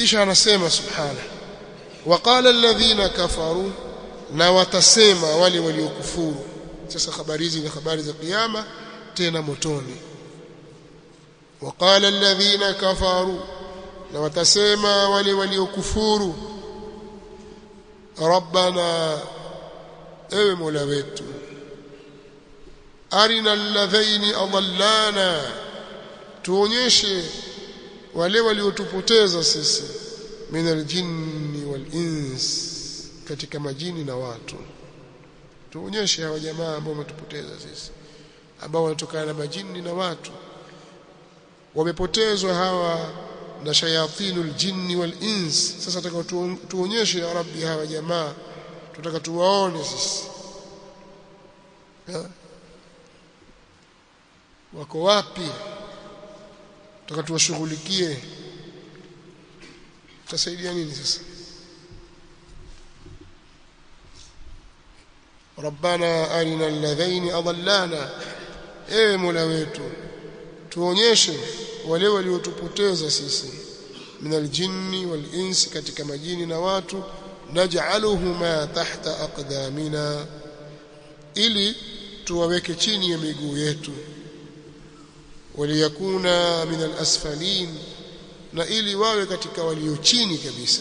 kisha anasema subhana waqala alladhina kafaru na watasema wale waliokufuru sasa habari hizi ni habari za kiyama tena motoni waqala alladhina kafaru na watasema wale waliokufuru rabbana ewe mola wetu arina alladhaini adallana tuonyeshe wale waliotupoteza sisi min aljinni wal ins katika majini na watu tuonyeshe hawa jamaa ambao wametupoteza sisi ambao wanatokana na majini na watu wamepotezwa hawa na shayatinul jinni wal ins sasa tutaka tuonyeshe ya rabbi hawa jamaa tutaka tuwaone sisi ha? wako wapi tutaka tuwashughulikie tutasaidia nini sasa ربنا أرنا الذين أضلانا ewe mola wetu tuonyeshe wale waliotupoteza sisi min aljinni wal insi katika majini na watu naj'aluhuma tahta aqdamina ili tuwaweke chini ya miguu yetu waliyakuna min alasfalin na ili wawe katika walio chini kabisa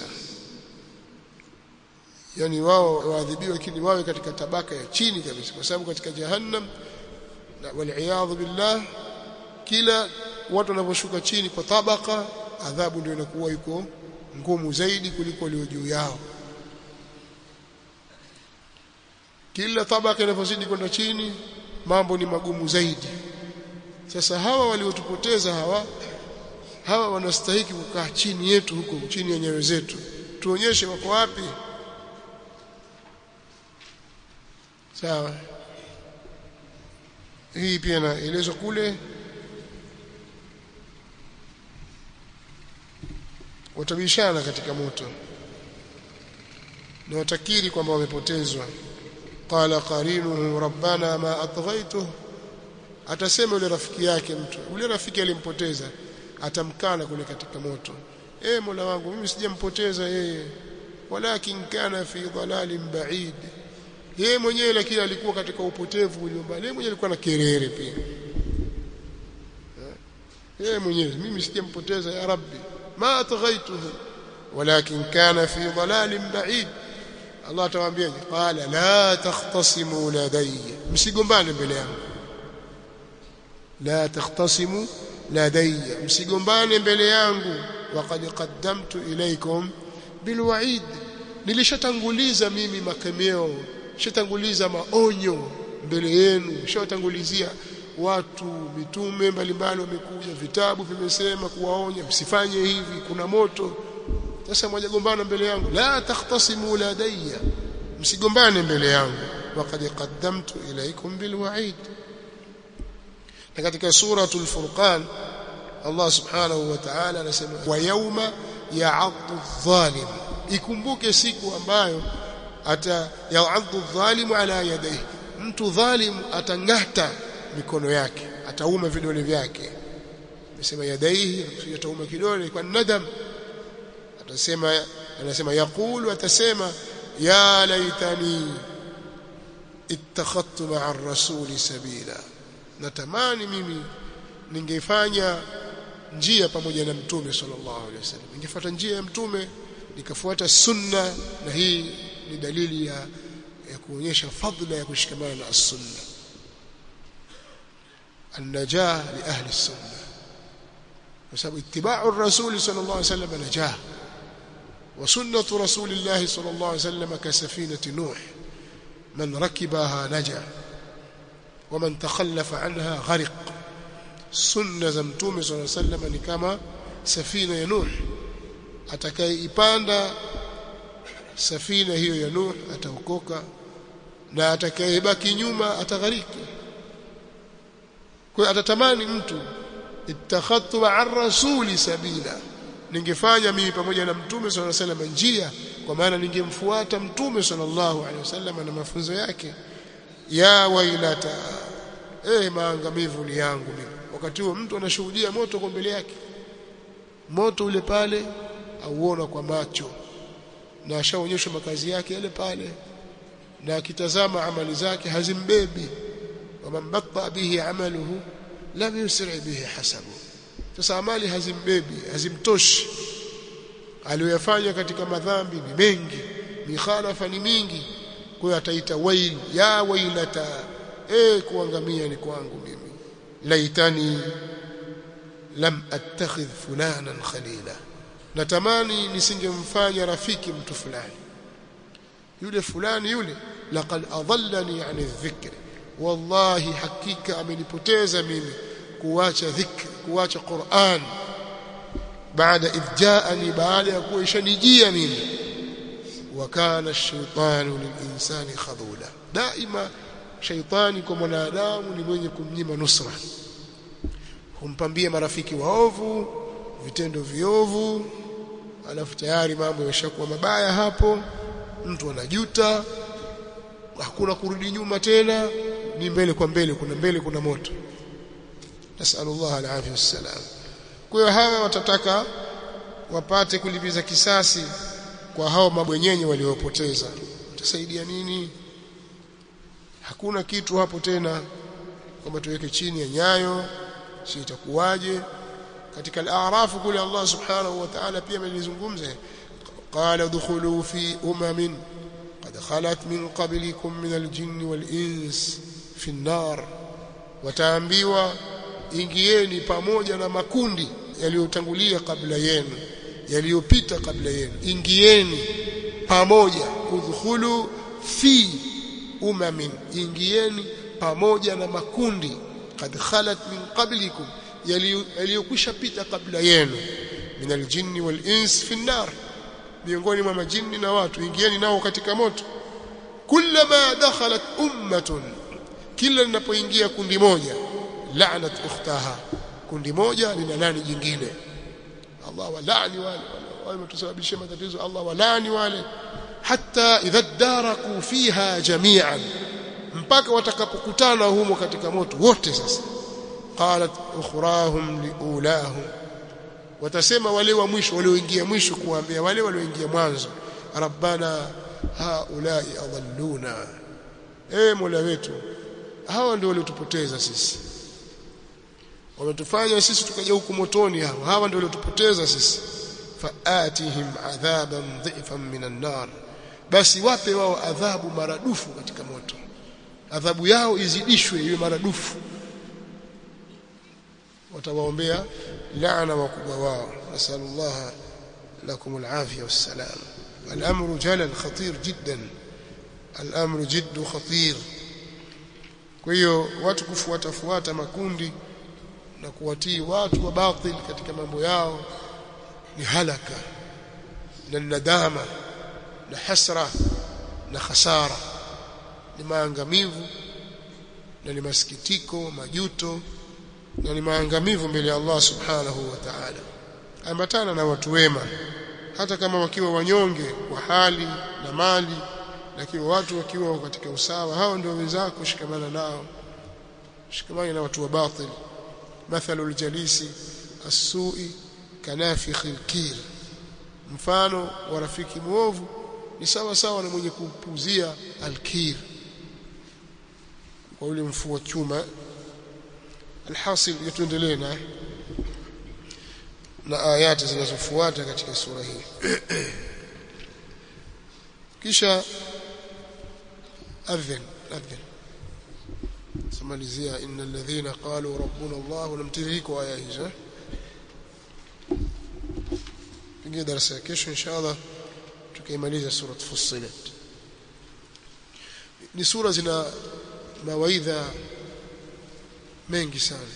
yani wao waadhibiwe lakini wawe katika tabaka ya chini kabisa kwa sababu katika jahannam wal billah kila watu wanaposhuka chini kwa tabaka adhabu ndio inakuwa iko ngumu zaidi kuliko walio juu yao kila tabaka inapozidi kwenda chini mambo ni magumu zaidi sasa hawa waliotupoteza hawa hawa wanastahiki kukaa chini yetu huko chini ya nyayo zetu tuonyeshe wako wapi sawa hii pia naelezwa kule watabishana katika moto na watakiri kwamba wamepotezwa qala qarinuhu rabbana ma atghaytuhu atasema yule rafiki yake mtu yule rafiki alimpoteza atamkana kule katika moto eh mola wangu mimi sijampoteza yeye walakin kana fi dhalalin ba'id yeye mwenyewe lakini alikuwa katika upotevu uliombali yeye mwenyewe alikuwa na kerere pia yeye mwenyewe mimi sijampoteza ya rabbi ma atghaituhu walakin kana fi dhalalin ba'id Allah atawaambia qala la takhtasimu ladayya msigombane mbele yangu la takhtasimu ladayya msigombane mbele yangu waqad qaddamtu ilaykum bilwa'id nilishatanguliza mimi makemeo nishatanguliza maonyo mbele yenu nishatangulizia watu mitume mbalimbali wamekuja vitabu vimesema kuwaonya msifanye hivi kuna moto sasa mwajagombana mbele yangu la takhtasimu ladayya msigombane mbele yangu waqad qaddamtu ilaykum bilwa'id na katika suratul furqan Allah subhanahu wa ta'ala anasema wa yawma ya'addu adh-dhalim ikumbuke siku ambayo ata ya'addu adh-dhalimu ala yadayhi mtu dhalim atangata mikono yake atauma vidole vyake amesema yadaihi atauma kidole kwa nadam atasema anasema yaqulu atasema ya laitani ittakhadtu ma'a ar-rasuli sabila natamani mimi ningefanya njia pamoja na mtume sallallahu alaihi wasallam ningefuata njia ya mtume nikafuata sunna na hii ni dalili ya, ya kuonyesha fadhila ya kushikamana na as-sunna النجاه لاهل السنه بسبب اتباع الرسول صلى الله عليه وسلم نجاه وسنه رسول الله صلى الله عليه وسلم كسفينه نوح من ركبها نجا ومن تخلف عنها غرق سنه زمتوم صلى الله عليه وسلم ni kama safina ya Nuh atakayeipanda safina hiyo ya Nuh ataokoka na atakayebaki nyuma ataghariki kwa atatamani mtu ittakhadtu ma'a rasuli sabila ningefanya mimi pamoja na mtume sallallahu alaihi wasallam njia kwa maana ningemfuata mtume sallallahu alaihi wasallam na mafunzo yake ya wailata eh maangamivu ni yangu mimi wakati huo mtu anashuhudia moto kwa mbele yake moto ule pale auona kwa macho na ashaonyeshwa makazi yake yale pale na akitazama amali zake hazimbebi waman batta bihi amaluhu lam yusri bihi hasabu sasa amali hazimbebi hazimtoshi aliyoyafanya katika madhambi ni mengi mikhalafa ni mingi kwa hiyo ataita wail ya wailata eh kuangamia ni kwangu mimi laitani lam attakhidh fulanan khalila natamani nisingemfanya rafiki mtu fulani yule fulani yule laqad adallani an dhikri wallahi hakika amenipoteza mimi kuacha dhikri kuacha Qur'an baada idjaani baada ya kuwa ishanijia mimi wakana ash-shaytanu lil-insani khadula daima shaytani kwa mwanadamu ni mwenye kumnyima nusra humpambia marafiki waovu vitendo viovu alafu tayari mambo yameshakuwa mabaya hapo mtu anajuta hakuna kurudi nyuma tena ni mbele kwa mbele kuna mbele kuna moto nasallallahu alaihi wasallam kwa hiyo hawa watataka wapate kulipiza kisasi kwa hao mabwenyenye waliopoteza utasaidia nini hakuna kitu hapo tena kwamba tuweke chini ya nyayo si itakuwaje katika al-a'raf kule Allah subhanahu wa ta'ala pia amelizungumza qala dukhulu fi umamin qad khalat min qablikum min al-jinn wal-ins fi an-nar wataambiwa ingieni pamoja na makundi yaliyotangulia kabla yenu yaliyopita kabla yenu ingieni pamoja udkhulu fi umamin ingieni pamoja na makundi kad khalat min qablikum yaliyokwisha pita kabla yenu min aljinni wal ins fi nar miongoni mwa majini na watu ingieni nao katika moto kullama dakhalat ummatun kila linapoingia kundi moja la'nat ukhtaha kundi moja lina nani jingine Allah walani wale wale wametusababishia matatizo Allah walani wale hata idha daraku fiha jami'an mpaka watakapokutana humo katika moto wote sasa qalat ukhrahum liulahum watasema wale wa mwisho walioingia mwisho kuambia wale walioingia mwanzo rabbana haulai adalluna eh mola wetu hawa ndio waliotupoteza sisi wametufanya sisi tukaja huku motoni hawa hawa ndio waliotupoteza sisi faatihim adhaban dhifan minan nar basi wape wao adhabu maradufu katika moto adhabu yao izidishwe iwe maradufu watawaombea laana wakubwa wao nasallallahu lakum alafia wassalam الامر جلل خطير جدا الامر جد خطير kwa hiyo watu kufuata fuata makundi na kuwatii watu wa batil katika mambo yao ni halaka na nadama na hasra na khasara ni maangamivu na ni masikitiko majuto na ni maangamivu mbele ya Allah subhanahu wa ta'ala ambatana na watu wema hata kama wakiwa wanyonge kwa hali na mali lakini watu wakiwa katika usawa hao ndio wenzako shikamana nao shikamana na watu wa batil mathalu aljalisi as-su'i kanafikh al-kir mfano wa rafiki muovu ni sawa sawa na mwenye kupuzia al-kir kwa ule mfua chuma alhasil tuendelee na na ayati zinazofuata katika sura hii kisha adhin adhin samalizia innal ladhina qalu rabbuna Allah namtiriko aya hizo pingie darasa ya kesho inshallah tukaimaliza sura Fussilat ni sura zina mawaidha mengi sana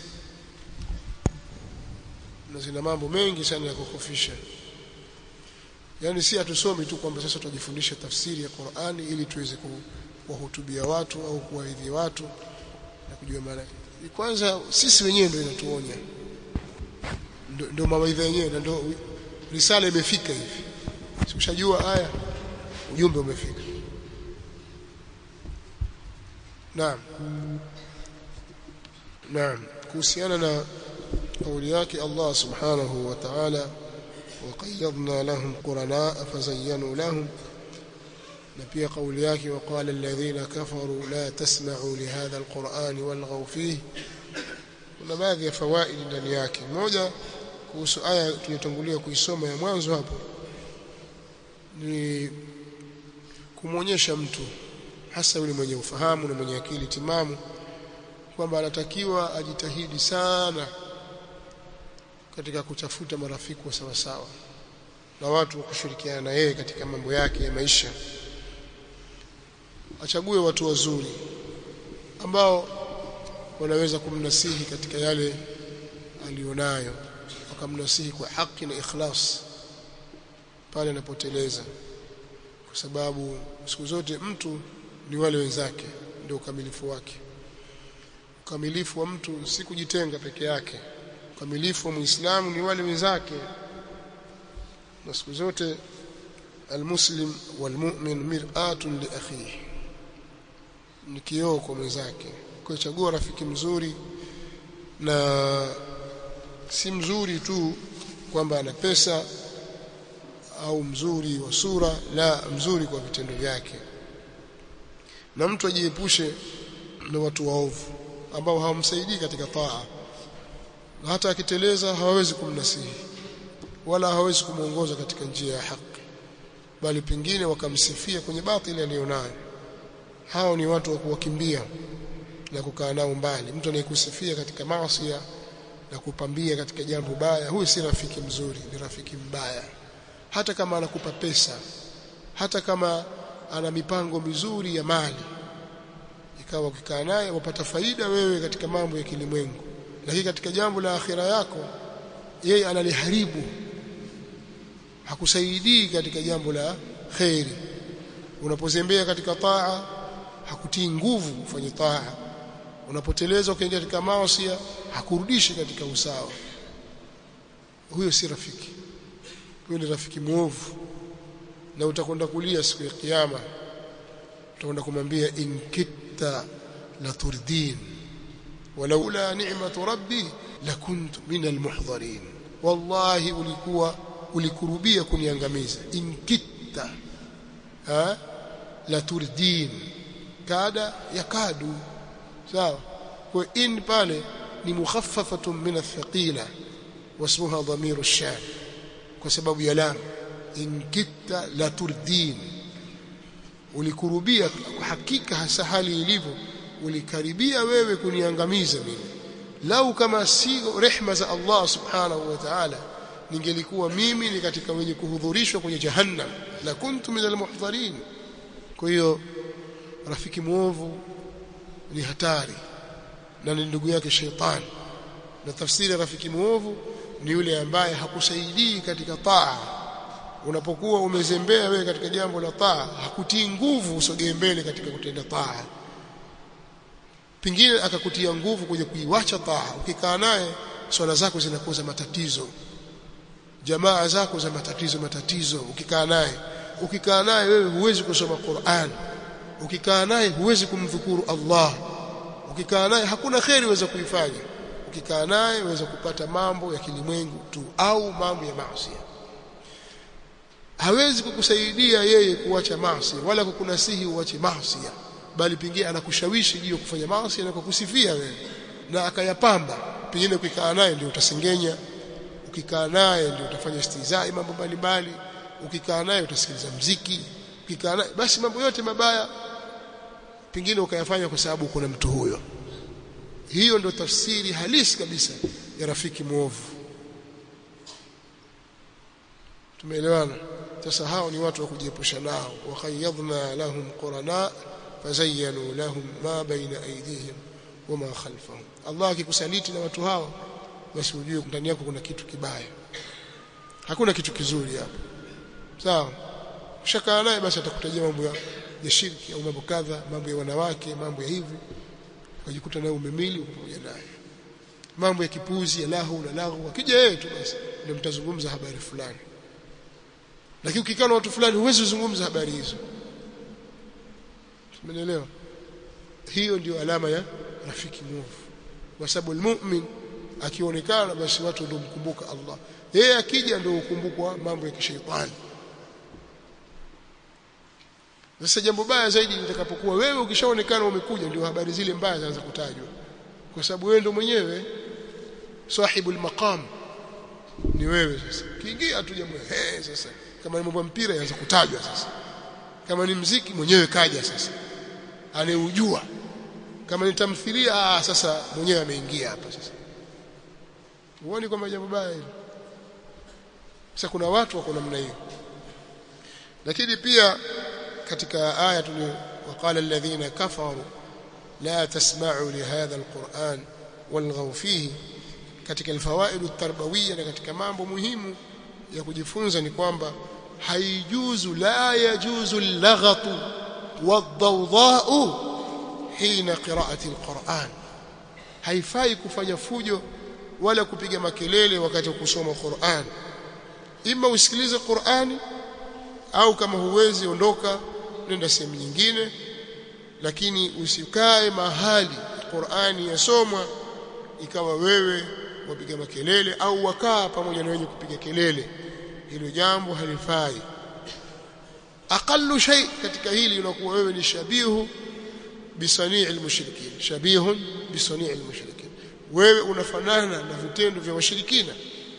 na zina mambo mengi sana ya kukufisha yani si hatusomi tu kwamba sasa tujifundishe tafsiri ya Qur'ani ili tuweze kuwahutubia watu au kuwaidhi watu na kujua maana kwanza sisi wenyewe ndio inatuonya ndio mawaidha yenyewe na ndio risala imefika hivi sikushajua aya ujumbe umefika naam naam kuhusiana na kauli yake Allah subhanahu wa ta'ala وقيضنا لهم قرناء فزينوا لهم na pia kauli yake waqala alladhina kafaru la tasma'u lihadha alquran walghaw fihi kuna baadhi ya fawaidi ndani yake moja kuhusu aya tuliyotangulia kuisoma ya mwanzo hapo ni kumwonyesha mtu hasa yule mwenye ufahamu na mwenye akili timamu kwamba anatakiwa ajitahidi sana katika kutafuta marafiki wa sawa sawa na watu wa kushirikiana na yeye katika mambo yake ya maisha achague watu wazuri ambao wanaweza kumnasihi katika yale alionayo wakamnasihi kwa haki na ikhlas pale anapoteleza kwa sababu siku zote mtu ni wale wenzake ndio ukamilifu wake ukamilifu wa mtu si kujitenga peke yake ukamilifu wa muislamu ni wale wenzake na siku zote almuslim walmu'min mir'atun li akhihi ni kioo kwa mwenzake kwa chagua rafiki mzuri na si mzuri tu kwamba ana pesa au mzuri wa sura la mzuri kwa vitendo vyake na mtu ajiepushe na watu waovu ambao hawamsaidii katika taa na hata akiteleza hawawezi kumnasihi wala hawawezi kumuongoza katika njia ya haki bali pengine wakamsifia kwenye batili aliyonayo hao ni watu wa kuwakimbia na kukaa nao mbali mtu anayekusifia katika maasi na kupambia katika jambo baya huyu si rafiki mzuri ni rafiki mbaya hata kama anakupa pesa hata kama ana mipango mizuri ya mali ikawa ukikaa naye wapata faida wewe katika mambo ya kilimwengu lakini katika jambo la akhira yako yeye analiharibu hakusaidii katika jambo la khairi unapozembea katika taa hakutii nguvu kufanya taa unapoteleza ukiingia katika maasi hakurudishi katika usawa huyo si rafiki huyo ni rafiki muovu na utakwenda kulia siku ya kiyama utakwenda kumwambia in kitta la turdin walaula ni'matu rabbi lakuntu min almuhdharin wallahi ulikuwa ulikurubia kuniangamiza in kitta ha la turdin kada yakadu sawa kwa in pale ni mukhaffafatun min athqila wasmuha dhamiru ash-shan kwa sababu ya lam in kitta la turdin ulikurubia kwa hakika hasa hali ilivyo ulikaribia wewe kuniangamiza mimi lau kama si rehma za Allah subhanahu wa ta'ala ningelikuwa mimi ni katika wenye kuhudhurishwa kwenye jahannam la kuntu min almuhdharin kwa hiyo rafiki muovu ni hatari na ni ndugu yake sheitani na tafsiri ya rafiki muovu ni yule ambaye hakusaidii katika taa unapokuwa umezembea wewe katika jambo la taa hakutii nguvu usogee mbele katika kutenda taa pengine akakutia nguvu kwenye kuiwacha taa ukikaa naye swala zako zinakuwa za matatizo jamaa zako za matatizo matatizo ukikaa naye ukikaa naye wewe huwezi kusoma Qur'an ukikaa naye huwezi kumdhukuru Allah ukikaa naye hakuna kheri uweza kuifanya ukikaa naye uweza kupata mambo ya kilimwengu tu au mambo ya maasi hawezi kukusaidia yeye kuacha maasi wala kukunasihi uache maasi bali pengine anakushawishi juu ya kufanya maasi na kukusifia wewe na akayapamba pengine ukikaa naye ndio utasengenya ukikaa naye ndio utafanya istizai mambo mbalimbali ukikaa naye utasikiliza mziki ukikaa naye basi mambo yote mabaya pengine ukayafanya kwa sababu kuna mtu huyo hiyo ndio tafsiri halisi kabisa ya rafiki muovu tumeelewana sasa hao ni watu wa kujiepusha nao wa khayyadna lahum qurana fazayyanu lahum ma baina aydihim wama khalfahum Allah akikusaliti na watu hao basi ujue ndani yako kuna kitu kibaya hakuna kitu kizuri hapo sawa ushakaa naye basi atakutajia mambo ya, ya shirki au mambo kadha mambo ya wanawake mambo ya hivi ukajikuta naye umemili uko pamoja naye mambo ya kipuzi ya lahu na lahu akija yeye tu basi ndio mtazungumza habari fulani lakini ukikaa na watu fulani huwezi kuzungumza habari hizo tumeelewa hiyo ndio alama ya rafiki mwovu kwa sababu almu'min akionekana basi watu ndio mkumbuka Allah yeye akija ndio ukumbukwa mambo ya kishaitani sasa jambo baya zaidi litakapokuwa wewe ukishaonekana umekuja ndio habari zile mbaya zaanza kutajwa kwa sababu wewe ndio mwenyewe sahibul maqam ni wewe sasa kiingia tu jambo eh sasa kama ni mambo mpira yaanza kutajwa sasa kama ni mziki mwenyewe kaja sasa anayeujua kama ni tamthilia ah sasa mwenyewe ameingia hapa sasa huoni kwamba jambo baya hilo sasa kuna watu wako namna hiyo lakini pia katika aya tulio waqala alladhina kafaru la tasma'u lihadha alquran walghaw fihi katika alfawaid at-tarbawiyya na katika mambo muhimu ya kujifunza ni kwamba haijuzu la yajuzu al-laghatu wad-dawdha'u hina qira'ati al-Qur'an haifai kufanya fujo wala kupiga makelele wakati wa kusoma Qur'an ima usikilize Qur'ani au kama huwezi ondoka nenda sehemu nyingine lakini usikae mahali Qur'ani yasomwa ikawa wewe wapiga makelele au wakaa pamoja na wenye kupiga kelele hilo jambo halifai aqallu shay katika hili unakuwa wewe ni shabihu bisanii almushrikin shabihun bisanii almushrikin wewe unafanana na vitendo vya washirikina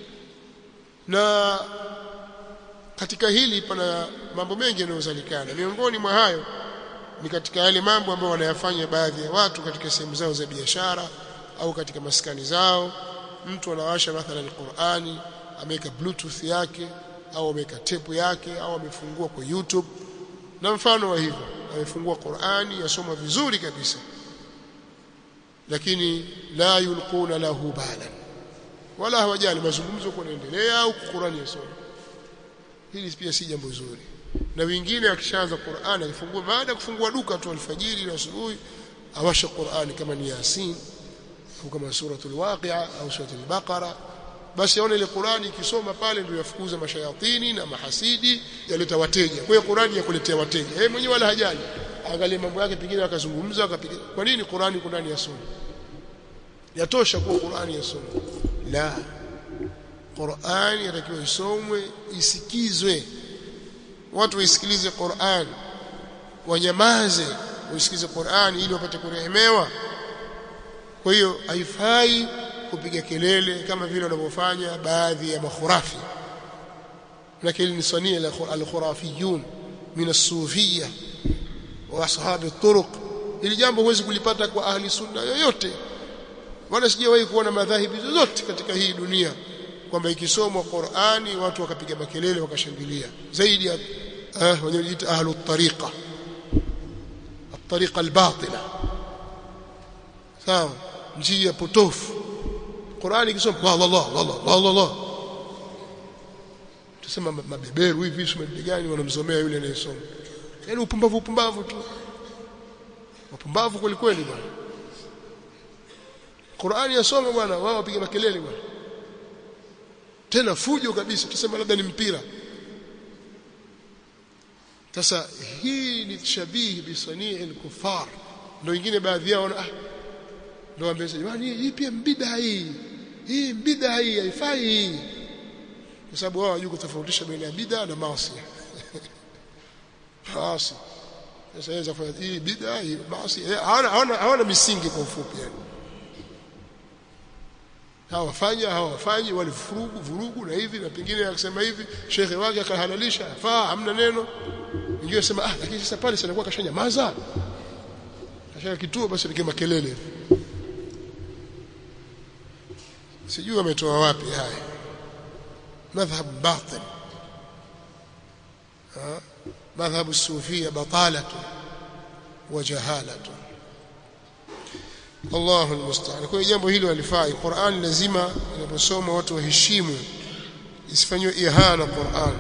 na katika hili pana mambo mengi yanayozalikana miongoni mwa hayo ni katika yale mambo ambayo wanayafanya baadhi ya watu katika sehemu zao za biashara au katika maskani zao mtu anawasha mathalan Qur'ani ameweka bluetooth yake au ameweka tape yake au amefungua kwa YouTube na mfano wa hivyo amefungua Qur'ani yasoma vizuri kabisa lakini la yulquna lahu balan wala hawajali mazungumzo kunaendelea au Qur'ani yasoma hili pia si jambo zuri na wengine akishaanza Qur'ani akifungua baada ya kufungua duka tu alfajiri na asubuhi awasha Qur'ani kama ni Yasin au kama suratul Waqi'a au suratul Baqara basi aone ile Qur'ani ikisoma pale ndio yafukuza mashayatini na mahasidi yaleta wateja kwa hiyo Qur'ani yakuletea wateja yeye mwenyewe wala hajali angalie mambo yake pengine akazungumza akapiga kwa nini Qur'ani Qur'ani yasoma yatosha kuwa Qur'ani yasoma la Qur'ani yatakiwa isomwe isikizwe watu waisikilize Qur'an wanyamaze waisikilize Qur'an ili wapate kurehemewa kwa hiyo haifai kupiga kelele kama vile wanavyofanya baadhi ya makhurafi lakini ni sania al-khurafiyun min as-sufiyya wa ashabi at-turuq ili jambo huwezi kulipata kwa ahli sunna yoyote wala sijawahi kuona madhahibi zozote katika hii dunia kwamba ikisomwa Qur'ani watu wakapiga makelele wakashangilia zaidi ya eh wanaojiita ahlu tariqa at-tariqa al-batila sawa njia potofu Qur'ani ikisomwa Allah Allah Allah Allah Allah tusema mabeberu hivi sio gani wanamsomea yule anayesoma yaani upumbavu upumbavu tu upumbavu kweli kweli bwana Qur'ani yasoma bwana wao wapiga makelele bwana tena fujo kabisa tuseme labda ni mpira sasa hii ni shabihi bisanii al-kuffar ndio wengine baadhi yao ah ndio wambeza jamani hii pia mbida hii hii mbida hii haifai hii kwa sababu wao hawajui kutofautisha baina ya bid'a na maasi maasi sasa yaweza kufanya hii bid'a hii maasi hawana hawana hawana misingi kwa ufupi yani hawafanya hawafanyi wale vurugu vurugu na hivi na pengine akisema hivi shekhe wake akahalalisha faa hamna neno mwingine sema ah lakini sasa pale sinakuwa kashanyamaza kashaka kituo basi ni makelele sijui wametoa wapi haya madhhab batil ha madhhab sufia batalatu wa jahalatu Allahu almusta'an. Kwa hiyo jambo hilo halifai. Qur'an lazima inaposoma watu waheshimu. Isifanywe ihana Qur'an.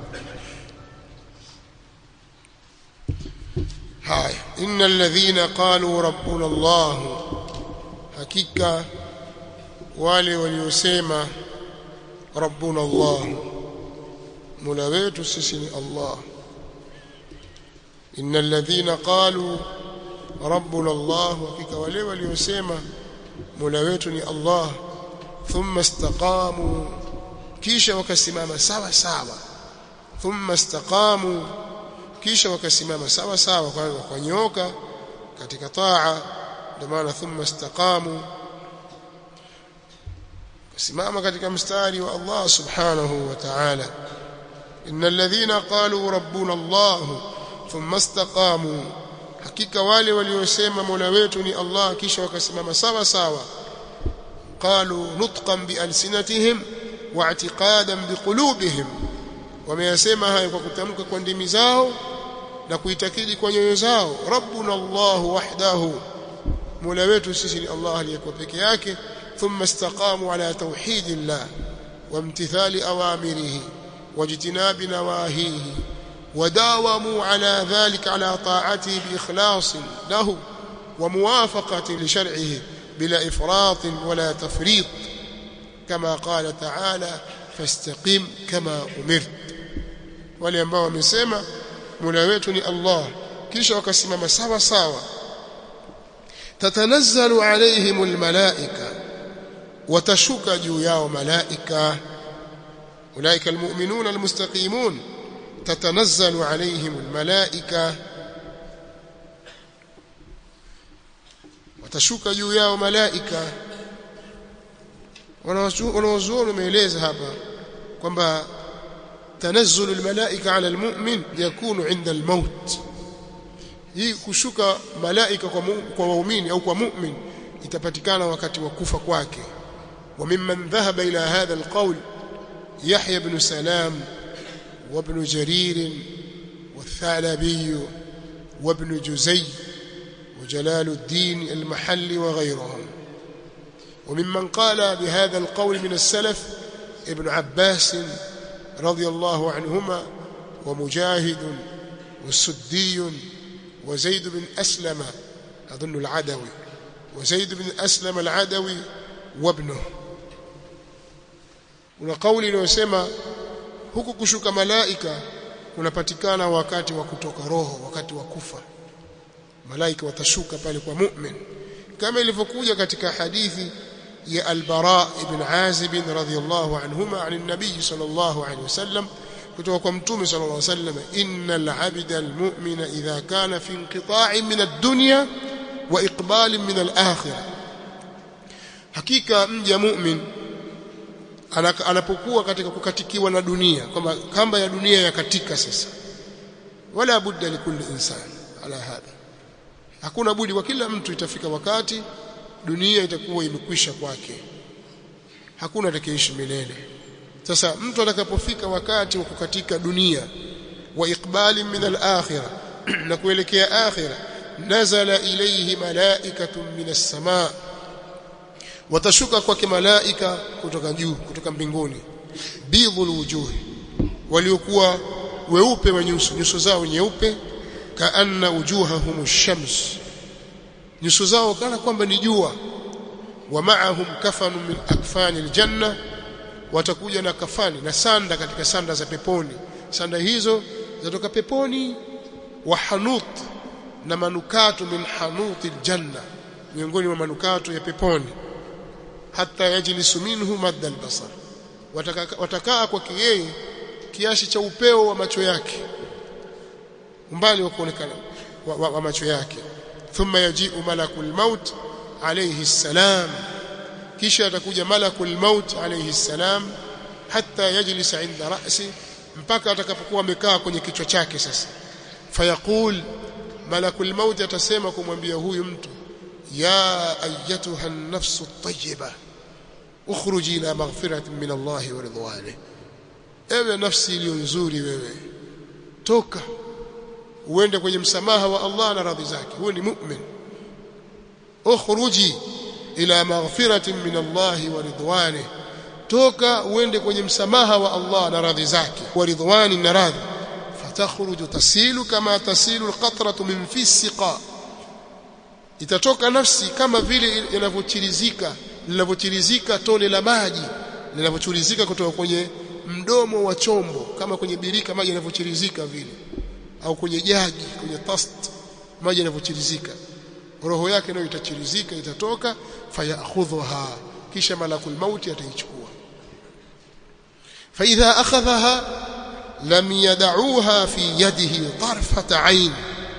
Haya, innal ladhina qalu rabbuna Allah. Hakika wale waliosema rabbuna Allah. Mola wetu sisi ni Allah. Innal ladhina qalu rabbuna Allah hakika wale waliosema mola wetu ni Allah thumma istaqamu kisha wakasimama sawa sawa thumma istaqamu kisha wakasimama sawa sawa kwa wakanyooka katika taa ndio maana thumma istaqamu simama katika mstari wa Allah subhanahu wa ta'ala innal ladhina qalu rabbuna Allah thumma istaqamu hakika wale waliosema mola wetu ni Allah kisha wakasimama sawa sawa qalu nutqan bi alsinatihim wa i'tiqadan bi qulubihim wameyasema hayo kwa kutamka kwa ndimi zao na kuitakidi kwa nyoyo zao rabbuna Allah wahdahu mola wetu sisi ni Allah aliyekuwa peke yake ثم استقاموا على توحيد الله وامتثال أوامره واجتناب نواهيه وداوموا على ذلك على طاعته بإخلاص له وموافقة لشرعه بلا إفراط ولا تفريط كما قال تعالى فاستقم كما أمرت ولينبوا من سيما ملاويتني الله كيش وكسمم سوا سوا تتنزل عليهم الملائكة watashuka juu yao malaika ulaika almu'minuna almustaqimun tatanazzalu alayhim almalaika watashuka juu yao malaika wanawazuoni wameeleza hapa kwamba tanazzulu almalaika ala almu'min yakunu inda almaut hii kushuka malaika kwa kwa waumini au kwa mu'min itapatikana wakati wa kufa kwake وممن ذهب إلى هذا القول يحيى بن سلام وابن جرير والثعلبي وابن جزي وجلال الدين المحلي وغيرهم وممن قال بهذا القول من السلف ابن عباس رضي الله عنهما ومجاهد والسدي وزيد بن أسلم أظن العدوي وزيد بن أسلم العدوي وابنه una kauli inayosema huku kushuka malaika kunapatikana wakati wa kutoka roho wakati wa kufa malaika watashuka pale kwa mu'min kama ilivyokuja katika hadithi ya al-Bara ibn Azib radhiyallahu anhuma an an-nabiy sallallahu alayhi wasallam kutoka kwa mtume sallallahu alayhi wasallam innal 'abda al-mu'mina idha kana fi inqita'in min ad-dunya wa iqbalin min al-akhirah hakika mja mu'min anapokuwa katika kukatikiwa na dunia kwamba kamba ya dunia yakatika sasa wala budda likulli insan ala hadha hakuna budi kwa kila mtu itafika wakati dunia itakuwa imekwisha kwake hakuna atakayeishi milele sasa mtu atakapofika wakati wa kukatika dunia wa iqbali min al-akhirah na kuelekea akhirah nazala ilayhi malaikatun min as-samaa watashuka kwake malaika kutoka juu kutoka mbinguni bidhul wujuhi waliokuwa weupe wa nyuso nyuso zao nyeupe kaanna wujuhahum shams nyuso zao kana kwamba ni jua wa ma'ahum kafanu min akfani aljanna watakuja na kafani na sanda katika sanda za peponi sanda hizo zatoka peponi wa hanut na manukato min hanuti aljanna miongoni mwa manukato ya peponi hata yajlisu minhu madda albasar watakaa kwake yeye kiasi cha upeo wa macho yake umbali wa kuonekana wa, wa, wa macho yake thumma yaji'u malakul maut alayhi salam kisha atakuja malakul maut alayhi salam hatta yajlisa inda ra'si mpaka atakapokuwa amekaa kwenye kichwa chake sasa fayaqul malakul maut atasema kumwambia huyu mtu ya ayyatuha an-nafsu at-tayyiba ukhruji ila maghfiratin min Allah wa ridwanihi ewe nafsi iliyo nzuri wewe toka uende kwenye msamaha wa Allah na radhi zake huyo ni mu'min ukhruji ila maghfiratin min Allah wa ridwanihi toka uende kwenye msamaha wa Allah na radhi zake wa ridwani na radhi fatakhruju tasilu kama tasilu alqatratu min fi siqa itatoka nafsi kama vile inavyochirizika linavyochirizika tone la maji linavyochirizika kutoka kwenye mdomo wa chombo kama kwenye birika maji yanavyochirizika vile au kwenye jagi kwenye tast maji yanavyochirizika roho yake nayo itachirizika itatoka fayakhudhuha kisha malakul mauti ataichukua fa idha akhadhaha lam yad'uha fi yadihi tarfata ain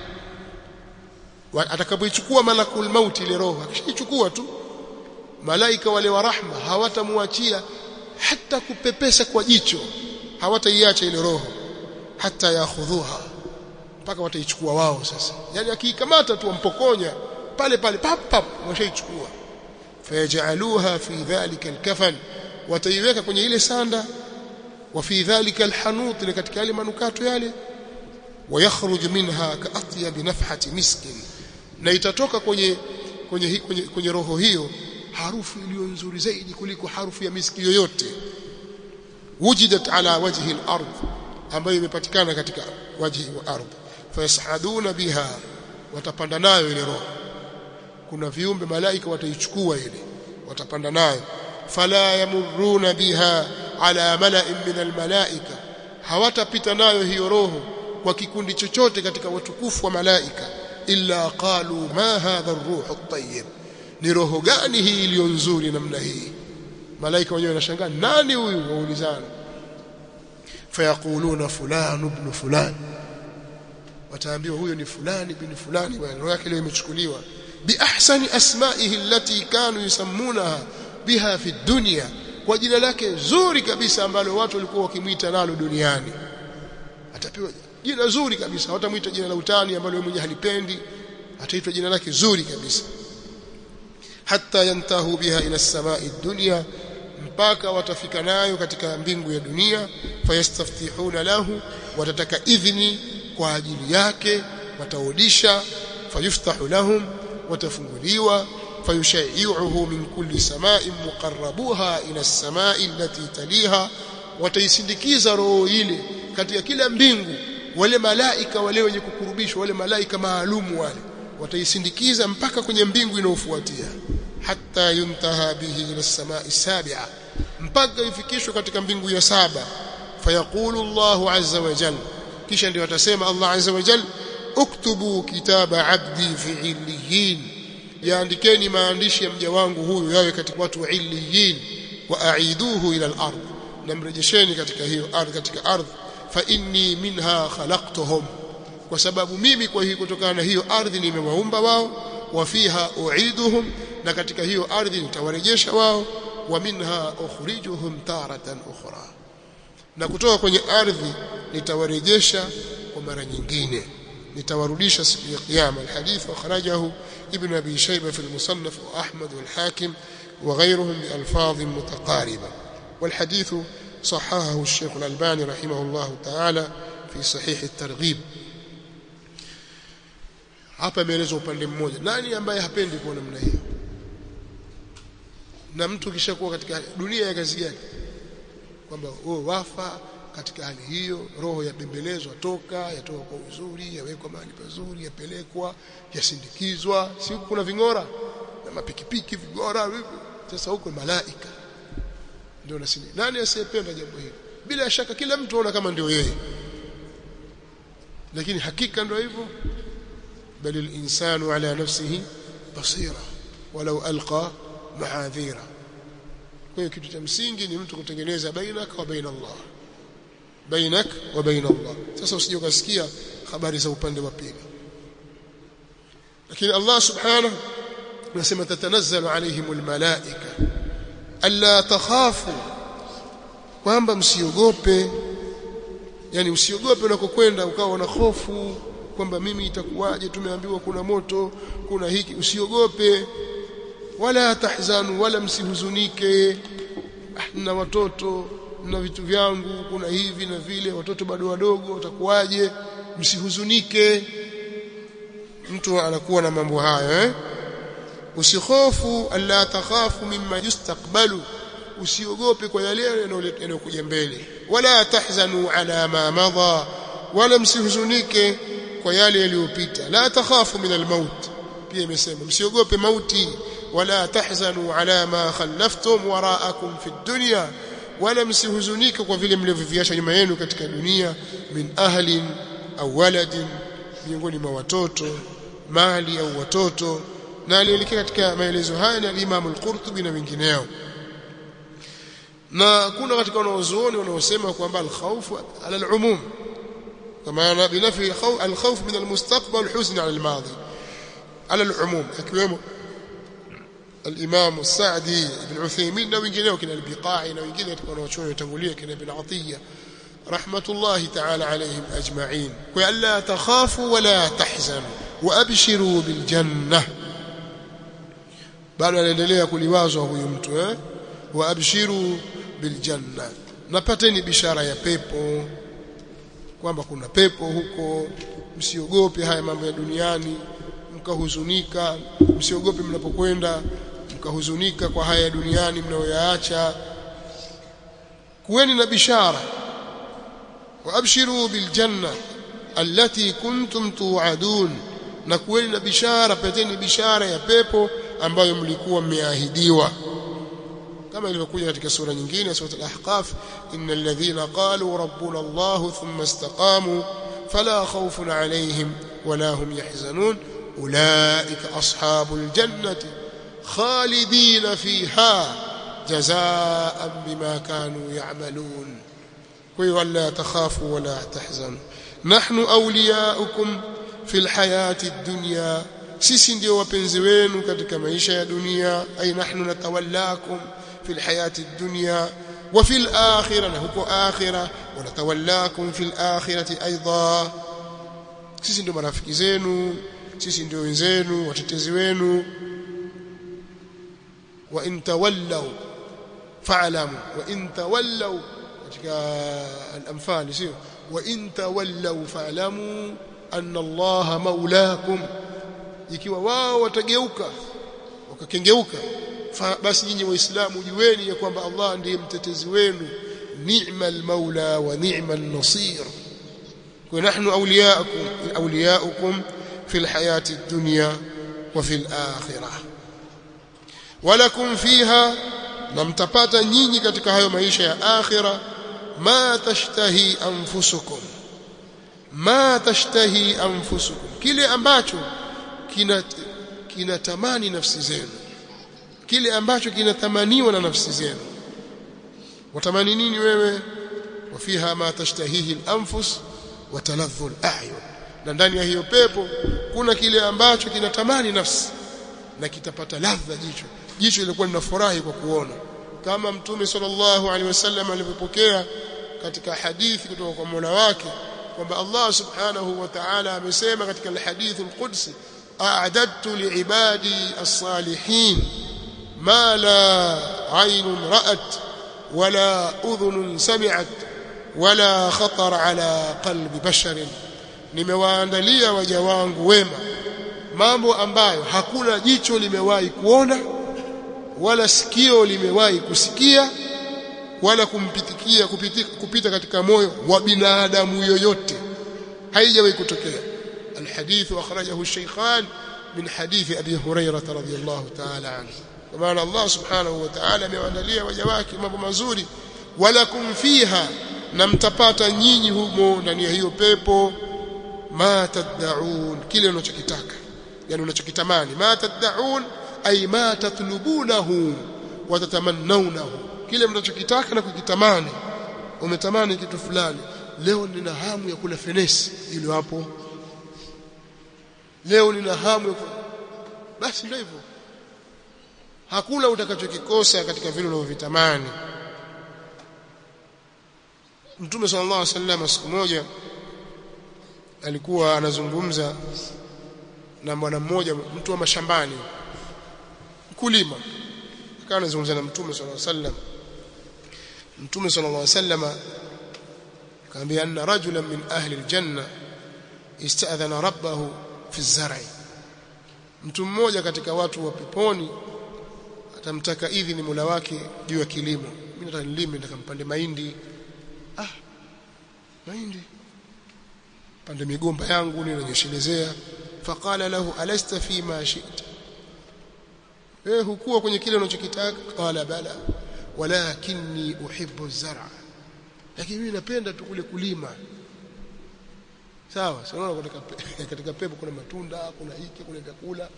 atakapoichukua malakul mauti ile roho akishaichukua tu malaika wale wa rahma hawatamwachia hata kupepesa kwa jicho hawataiacha ile roho hata yakhudhuha mpaka wataichukua wao sasa yani akiikamata tu wampokonya pale pale pap pap washaichukua fayajaluha fi dhalika alkafan wataiweka kwenye ile sanda wa fi dhalika alhanut katika yale manukato yale wayakhruj minha kaatyab nafhati miskin na itatoka kwenye kwenye, kwenye kwenye roho hiyo harufu iliyo nzuri zaidi kuliko harufu ya miski yoyote wujidat ala wajhi al-ard ambayo imepatikana katika wajhi wa ardh fayasaduna biha watapanda nayo ile roho kuna viumbe malaika wataichukua ile watapanda nayo fala yamurruna biha ala mala'in min almalaika hawatapita nayo hiyo roho kwa kikundi chochote katika watukufu wa malaika illa qalu ma hadha ar-ruh at-tayyib ni roho gani hii iliyo nzuri namna hii malaika wenyewe wanashangaa nani huyu waulizana fayaquluna fulan ibn fulan wataambiwa huyo ni fulani bin fulani bwana roho yake leo imechukuliwa bi ahsani asma'ihi allati kanu yusammunaha biha fi dunya kwa jina lake zuri kabisa ambalo watu walikuwa wakimwita nalo duniani atapewa jina zuri kabisa watamuita jina la utani ambalo yeye mwenyewe halipendi ataitwa jina lake zuri kabisa hatta yantahu biha ila samai dunya mpaka watafika nayo katika mbingu ya dunia fayastaftihuna lahu watataka idhni kwa ajili yake wataudisha fayuftahu lahum watafunguliwa fayushai'uhu min kulli sama'in muqarrabuha ila as-sama'i allati taliha wataisindikiza roho ile katika kila mbingu wale malaika wale wenye kukurubishwa wale malaika maalumu wale wataisindikiza mpaka kwenye mbingu inayofuatia hatta yuntaha bihi ila as-sama'i sabi'a mpaka ifikishwe katika mbingu ya saba fayaqulu Allahu azza wa jalla kisha ndio atasema Allah azza wa jalla uktubu kitaba abdi fi illiyin yaandikeni maandishi ya mja wangu huyu yawe katika watu wa illiyin wa aiduhu ila al-ard namrejesheni katika hiyo ardhi katika ardhi fa inni minha khalaqtuhum kwa sababu mimi kwa hiyo kutokana na hiyo ardhi nimewaumba wao wa fiha uiduhum na katika hiyo ardhi nitawarejesha wao wa minha ukhrijuhum taratan ukhra na kutoka kwenye ardhi nitawarejesha kwa mara nyingine nitawarudisha siku ya kiyama alhadith akhrajahu ibn abi shayba fi almusannaf wa ahmad wal hakim وغيرهم بألفاظ متقاربة والحديث صححه الشيخ الألباني رحمه الله تعالى في صحيح الترغيب hapa imeelezwa upande mmoja nani ambaye hapendi kuona namna hiyo na mtu kishakuwa katika dunia ya kazi gani kwamba wewe wafa katika hali hiyo roho yabembelezwa toka yatoka kwa uzuri yawekwa mahali pazuri yapelekwa yasindikizwa si kuna vingora na mapikipiki vigora sasa huko malaika ndio nasini nani asiyependa jambo hili bila shaka kila mtu aona kama ndio yeye lakini hakika ndio hivyo bali al-insanu ala nafsihi basira walau alqa mahadhira kwa hiyo kitu cha msingi ni mtu kutengeneza bainaka wa baina Allah bainak wa baina Allah sasa usije ukasikia habari za upande wa pili lakini Allah subhanahu anasema tatanazzalu alaihimul malaika alla takhafu kwamba msiogope yani usiogope unakokwenda ukawa na hofu kwamba mimi itakuwaje tumeambiwa kuna moto kuna hiki usiogope wala tahzanu wala msihuzunike na watoto na vitu vyangu kuna hivi na vile watoto bado wadogo watakuwaje msihuzunike mtu anakuwa na mambo hayo eh usihofu alla takhafu mimma yustaqbalu usiogope kwa yale yanayokuja mbele wala tahzanu ala ma madha wala msihuzunike kwa yale yaliyopita la takhafu min almaut pia imesema msiogope mauti wala tahzanu ala ma khallaftum waraakum fi dunya wala msihuzunike kwa vile mlivyoviacha nyuma yenu katika dunia min ahlin au waladin miongoni mwa watoto mali au watoto na alielekea katika maelezo haya ni al-Imam al-Qurtubi na wengineo na kuna katika wanaozuoni wanaosema kwamba al-khawf ala al-umum kama binafi al-khawf min al-mustaqbal huzn ala al-madi ala al-umum akiwemo الإمام السعدي بن عثيمين na wengineo kina al-Biqai na wengine katika wanaochuoni watangulia kina Ibn Atiyya رحمة الله تعالى عليهم أجمعين وألا تخافوا ولا تحزنوا وأبشروا بالجنة bado anaendelea kuliwazwa huyu mtu eh waabshiru biljanna napateni bishara ya pepo kwamba kuna pepo huko msiogope haya mambo ya duniani mkahuzunika msiogope mnapokwenda mkahuzunika kwa haya ya duniani mnayoyaacha kuweni na bishara waabshiru biljanna allati kuntum tu'adun na kuweni na bishara pateni bishara ya pepo ambayo mlikuwa mmeahidiwa kama ilivyokuja katika sura nyingine sura al-ahqaf innal ladhina qalu rabbuna allah thumma istaqamu fala khawfun alayhim wala hum yahzanun ulaika ashabul jannati khalidina fiha jazaan bima kanu ya'malun kwa hiyo wala takhafu wala tahzanu nahnu awliyaukum fil hayati dunya sisi ndio wapenzi wenu katika maisha ya dunia ay nahnu natawallakum fil hayati dunya wa fil akhirah na huko akhirah wa natawallakum fil akhirati aidha sisi ndio marafiki zenu sisi ndio wenzenu watetezi wenu wa in tawallaw fa'lamu wa in tawallaw katika al-anfal sio wa in tawallaw fa'lamu anna Allah maulakum ikiwa wao watageuka wakakengeuka basi nyinyi waislamu jueni ya kwamba Allah ndiye mtetezi wenu ni'mal maula wa ni'mal nasir kwa nahnu awliyaakum awliyaukum fil hayati dunya wa fil akhirah walakum fiha na mtapata nyinyi katika hayo maisha ya akhira ma tashtahi anfusukum ma tashtahi anfusukum kile ambacho kina kinatamani nafsi zenu kile ambacho kinatamaniwa na nafsi zenu watamani nini wewe wafiha ma tashtahihi al-anfus wa taladhdhu al-a'yun na ndani ya hiyo pepo kuna kile ambacho kinatamani nafsi na kitapata ladha jicho jicho lilikuwa linafurahi kwa kuona kama mtume sallallahu alaihi wasallam alivyopokea katika hadithi kutoka kwa Mola wake kwamba Allah subhanahu wa ta'ala amesema katika al-hadith al-qudsi a'adadtu li'ibadi as-salihin ma la 'aynun ra'at wala udhunun sami'at wala khatar ala qalbi basharin nimewaandalia waja wangu wema mambo ambayo hakuna jicho limewahi kuona wala sikio limewahi kusikia wala kumpitikia kupita, kupita katika moyo wa binadamu yoyote haijawahi kutokea الحديث أخرجه الشيخان من حديث أبي هريرة رضي الله تعالى عنه ومعنى الله سبحانه وتعالى ميوانداليا وجواك mambo mazuri walakum fiha na mtapata nyinyi humo ndani ya hiyo pepo ma tad'un kile unachokitaka yani unachokitamani ma tad'un ay ma tatlubunahu wa tatamannawnahu kile mnachokitaka na kukitamani umetamani kitu fulani leo nina hamu ya kula fenesi ile hapo leo nina hamu ya basi ndio hivyo hakuna utakachokikosa katika vile unavyovitamani Mtume sallallahu alaihi wasallam siku moja alikuwa anazungumza na bwana mmoja mtu wa mashambani mkulima akawa anazungumza na Mtume sallallahu alaihi wasallam Mtume sallallahu alaihi wasallam kaambia anna rajulan min ahli aljanna ista'adhana rabbahu fi zar'i mtu mmoja katika watu wa peponi atamtaka idhini Mola wake juu ya kilimo mimi nataka nilime nataka mpande mahindi ah mahindi pande migomba yangu ninanyeshelezea faqala lahu alasta fi ma shi'ta eh hukuwa kwenye kile unachokitaka qala bala walakinni uhibbu az-zar'a lakini mimi napenda tu kule kulima sawa sio katika katika pepo kuna matunda kuna hiki kuna vyakula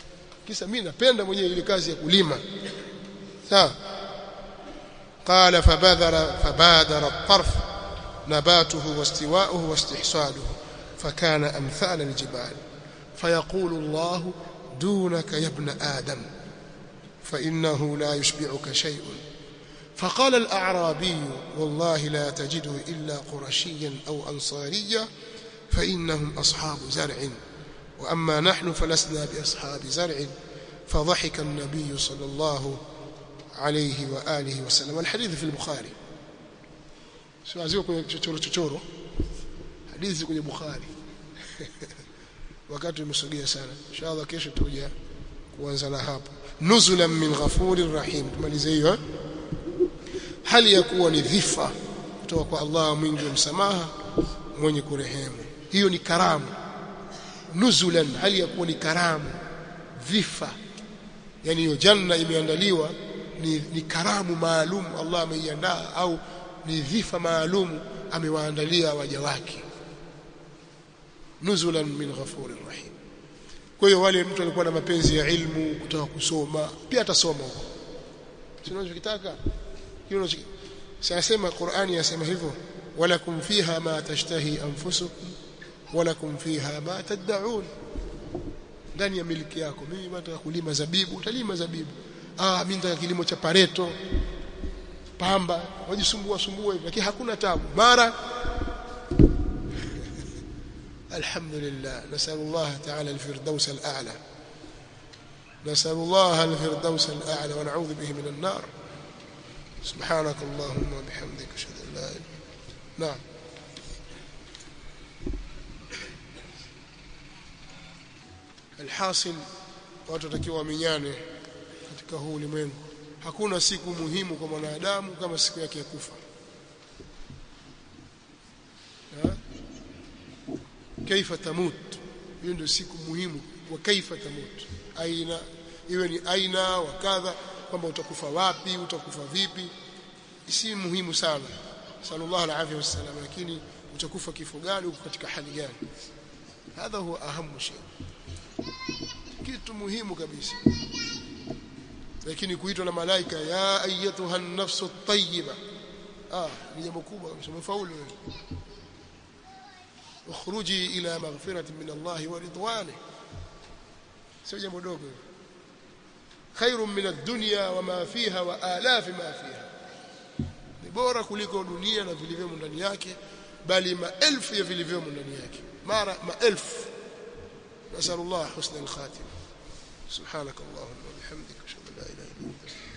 kisa mimi napenda mwenyewe ile kazi ya kulima sawa قال فبادر فبادر الطرف نباته واستواؤه واستحصاده فكان أمثال الجبال فيقول الله دونك يا ابن آدم فإنه لا يشبعك شيء فقال الأعرابي والله لا تجده إلا قرشيا أو أنصاريا فإنهم أصحاب زرع وأما نحن فلسنا بأصحاب زرع فضحك النبي صلى الله عليه وآله وسلم والحديث في البخاري سوازيو kwenye chochoro chochoro hadithi kwenye Bukhari wakati umesogea sana inshallah kesho tuja kuanza na hapo nuzulan min ghafurir rahim tumalize hiyo hali ya kuwa ni dhifa kutoka kwa Allah mwingi wa msamaha mwenye kurehemu hiyo ni karamu nuzulan hali ya kuwa ni karamu dhifa yani hiyo janna imeandaliwa ni, ni karamu maalum Allah ameiandaa au ni dhifa maalum amewaandalia waja wake nuzulan min ghafurir rahim kwa hiyo wale mtu alikuwa na mapenzi ya ilmu kutaka kusoma pia atasoma huko sio unachokitaka hiyo Sasema Qur'ani yasema hivyo walakum fiha ma tashtahi anfusukum walakum fiha ma tad'un ndani ya miliki yako mimi nataka kulima zabibu utalima zabibu ah mimi nataka kilimo cha pareto pamba wajisumbua sumbua hivi lakini hakuna tabu mara alhamdulillah nasallallahu ta'ala alfirdaus al'ala nasallallahu alfirdaus al'ala wa na'udhu bihi min an-nar سبحانك اللهم وبحمدك اشهد ان لا اله نعم الحاصل watu watakiwa wamenyane katika huu ulimwengu hakuna siku muhimu kwa mwanadamu kama siku yake ya kufa kaifa tamut hiyo ndio siku muhimu wa kaifa tamut aina iwe ni aina wa kadha kwamba utakufa wapi utakufa vipi si muhimu sana sallallahu alaihi wasallam lakini utakufa kifo gani uko katika hali gani hadha huwa ahamu shay kitu muhimu kabisa lakini kuitwa na malaika ya ayyatuha an-nafsu at-tayyiba ah ni jambo kubwa kabisa mfaulu wewe ukhruji ila maghfiratin min Allah wa ridwanihi sio jambo dogo خير من الدنيا وما فيها وآلاف ما فيها ni bora kuliko dunia na vilivyomo ndani yake bali maelfu ya vilivyomo ndani yake mara maelfu nasallallahu husna al-khatima subhanak allahumma wa bihamdika ashhadu an la ilaha illa anta